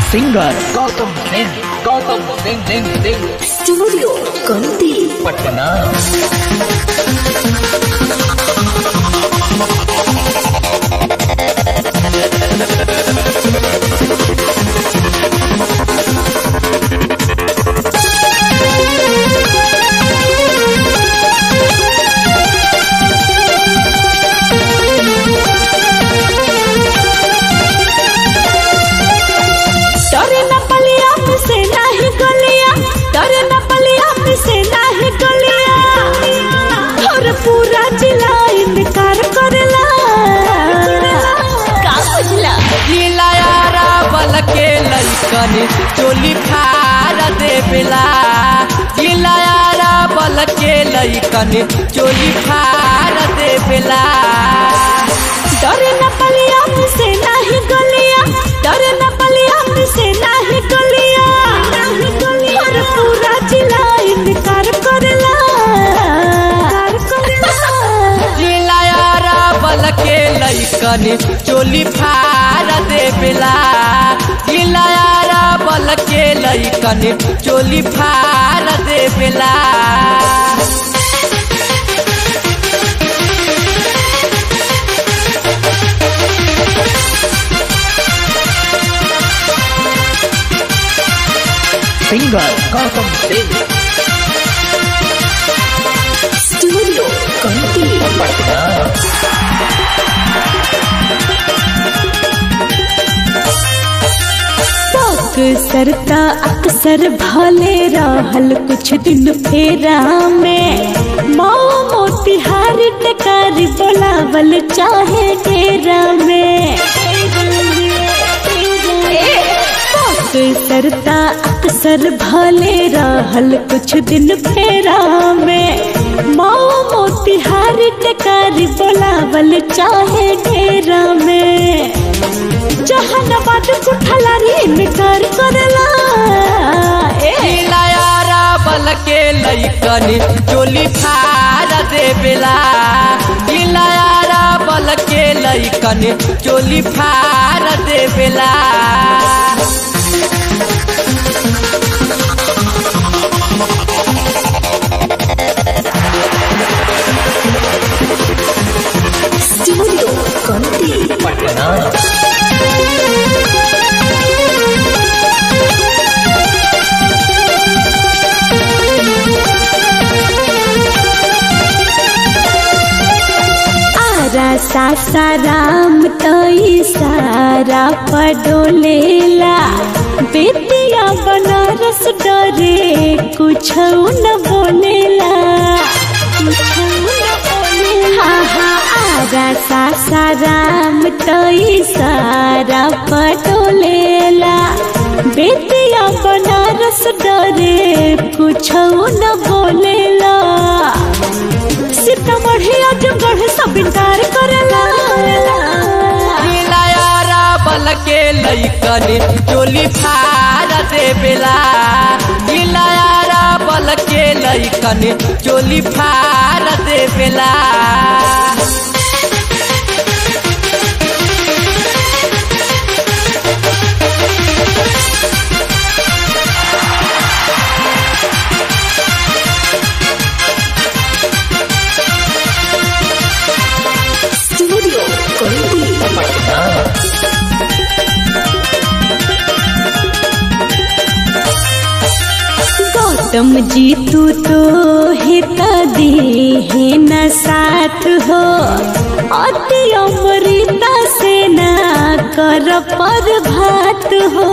singer Gautam Singh Gautam Singh Singh Singh studio Kanti Patna डरे न पलिया से नाही गलिया डरे न पलिया से नाही गलिया और पूरा जिला इनकार करेला का बुझला लीलायारा बल के लैकन चोली फाड़ देवेला लीलायारा बल के लैकन चोली फाड़ देवेला डरे न पलिया से नाही गलिया डरे न पलिया से नाही गलिया और पूरा जिला इनकार करेला लीलायारा बल के लैकन चोली फाड़ देवेला लीलायारा बल के लैकन चोली फाड़ देवेला सिंगर गौतम सिंह स्टूडियो कंती पटना सरता अक्सर भले रहल कुछ दिन फेरा में माओ मोतिहार टकार बोलावल चाहे डेरा में सरता अक्सर भले रहल कुछ दिन फेरा में माओ मोतिहार टकार बोलावल चाहे डेरा में जहानाबाद कुठलारी इनकार करेला ए लीलायारा बल के लैकन चोली फाड़ देवेला लीलायारा बल के लैकन चोली फाड़ देवेला स्टूडियो कंती पटना आरा सासाराम तई सारा पडोलेला बेतिया बनारस डरे कुछ न बोलेला हाँ हाँ आरा सासाराम तई सारा पडोलेला बेतिया बनारस डरे कुछ न बोलेला सीतामढ़ी आजमगढ़ सब इनकार करेला लीलायारा बल के लैकन चोली फाड़ देवेला लीलायारा बल के लैकन चोली फाड़ देवेला स्टूडियो कंती पटना गौतम जी तू तो हिता दे है न साथ हो अति अमृता से ना कर पर भात हो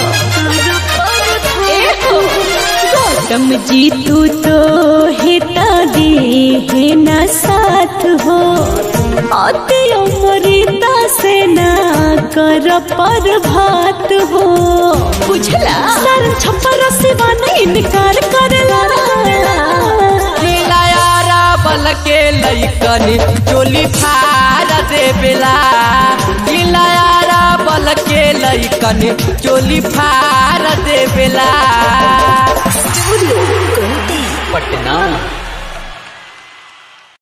ए हो, गौतम जी तू तो हिता दे है न साथ हो अति अमृता से ना कर पर भात हो बुझला सर छप्पर सिवा नहीं इनकार करेला लीलायारा बल के लैकन चोली फाड़ देवेला लीलायारा बल के लैकन चोली फाड़ देवेला पटना